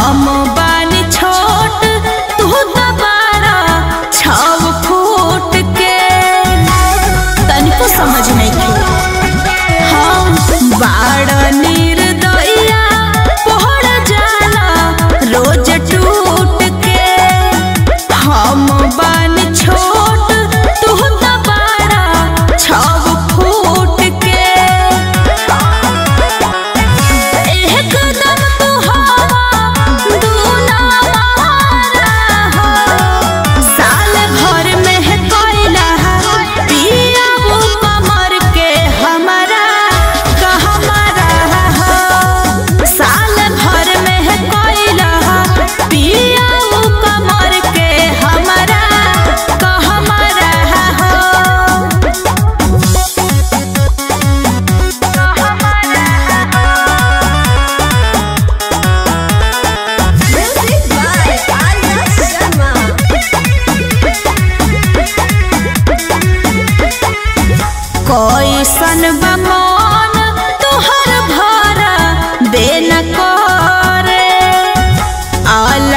हम बानी छोट तू तो बारा छव फूट के तनिको समझ नहीं के हम बाड़ निर्दया पहड़ जाला रोज टूट के हम बानी छोट तू तो बारा छव फूट के एकदम तू हवा दूना मारा हो साल भर में है कोयला पिया वो कमर के हमारा कहमारा हो साल भर में है कोयला पिया वो कमर के हमारा कहमारा हो Music by Arya Sharma. कैसन बमन तुहर भरा बेन करे आल